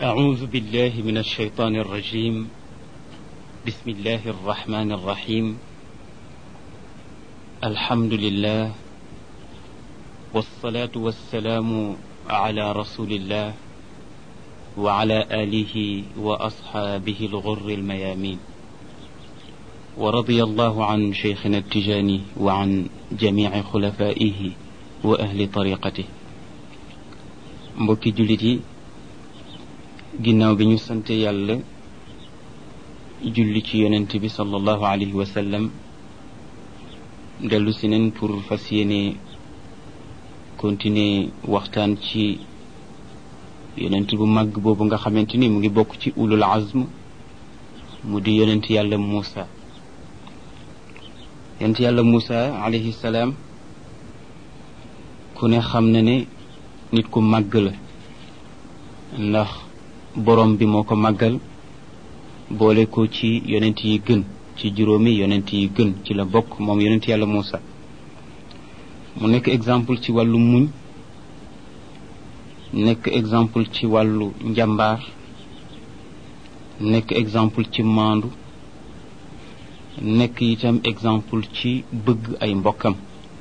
أعوذ بالله من الشيطان الرجيم بسم الله الرحمن الرحيم الحمد لله والصلاة والسلام على رسول الله وعلى آله وأصحابه الغر الميامين ورضي الله عن شيخنا التجاني وعن جميع خلفائه وأهل طريقته mbokki jullit yi ginnaaw bi ñu sante yàlla julli ci yonent bi sallallahu alayhi wa sallam dellu si neen pour fas yéene continuer waxtaan ci yonent bu màgg boobu nga xamante ni mu ngi bokk ci ulul azm mu di yonent yàlla Muusa yonent yàlla Muusa alayhi salaam ku ne xam na ne nit ku màgg la ndax borom bi moo ko màggal boole ko ci yonent yi gën ci juróomi yonent yi gën ci la bokk moom yonent yàlla Muusa mu nekk exemple ci wàllu muñ nekk exemple ci wàllu njàmbaar nekk exemple ci maandu nekk itam exemple ci bëgg ay mbokkam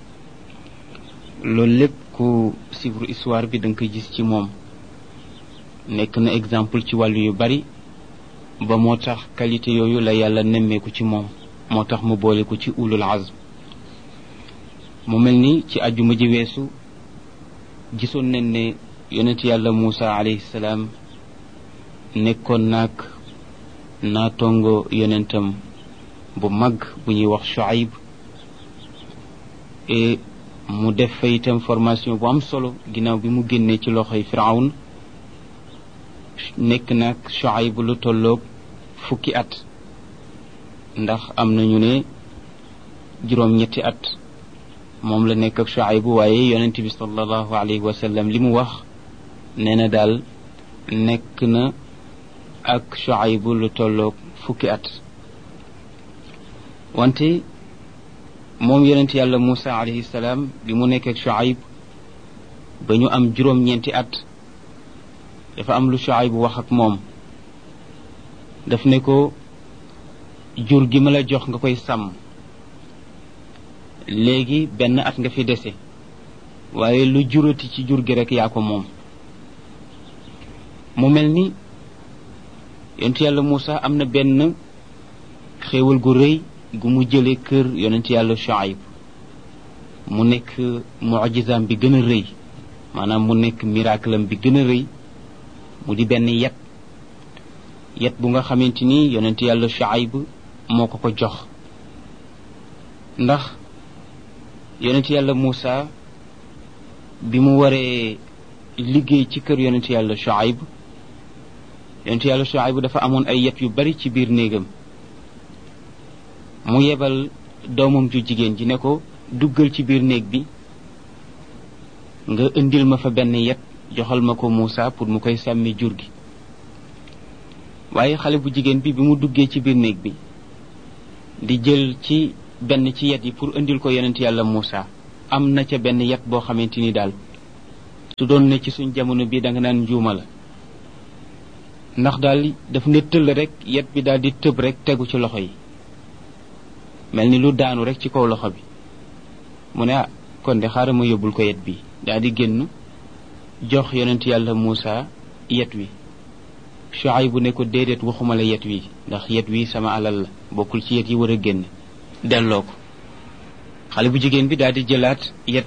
loolu lépp ku suivre histoire bi da nga koy gis ci moom nekk na exemple ci wàllu yu bari ba moo tax qualité yooyu la yàlla nemmeeku ci moom moo tax mu boole ko ci ulul azm mu mel ni ci àjjuma ji weesu gisoon nañ ne yonent yàlla Muusa alayhi salaam nekkoon naag naatongo yonentam bu mag bu ñuy wax Shuayb et mu def fa itam formation bu am solo ginnaaw bi mu génnee ci loxoy Firawn nekk nag Shuayb lu tolloog fukki at ndax am nañu ne juróom-ñetti at moom la nekk ak Shuayb waaye yonent bi sallallahu alayhi wa sallam li mu wax nee na daal nekk na ak Shuayb lu tolloog fukki at wante moom yonent yàlla Muusa alayhi salaam bi mu nekk ak Shuayb ba ñu am juróom-ñeenti at dafa am lu Shuayb wax ak moom daf ne ko jur gi ma la jox nga koy sàmm léegi benn at nga fi dese waaye lu jurati ci jur gi rek yaa ko moom mu mel ni yonent yàlla Muusa am na benn xéewal gu rëy gu mu jële kër yonent yàlla Shuayb mu nekk mujizaam bi gën a rëy maanaam mu nekk miracle am bi gën a rëy mu di benn yet yet bu nga xamante ni yonent yàlla Shuayb moo ko ko jox ndax yonent yàlla Muusa bi mu waree liggéey ci kër yonent yàlla Shuayb yonent yàlla Shuayb dafa amoon ay yet yu bari ci biir néegam mu yebal doomam ju jigéen ji ne ko duggal ci biir néeg bi nga indil ma fa benn yet joxal ma ko Muusa pour mu koy sàmmi jur gi waaye xale bu jigéen bi bi mu duggee ci biir néeg bi di jël ci benn ci yet yi pour indil ko yonent yàlla Muusa am na ca benn yet boo xamante ni daal su doon ne ci suñ jamono bi da nga naan njuuma la ndax daal daf ne tëll rek yet bi daal di tëb rek tegu ci loxo yi mel ni lu daanu rek ci kaw loxo bi mu ne ah kon de xaaral ma yóbbul ko yet bi daal di génn jox yonent yàlla Muusa yet wi Shuayb bu ne ko déedéet waxuma la yet wi ndax yet wi sama alal la bokkul ci yet yi war a génn delloo ko xale bu jigéen bi daal di jëlaat yet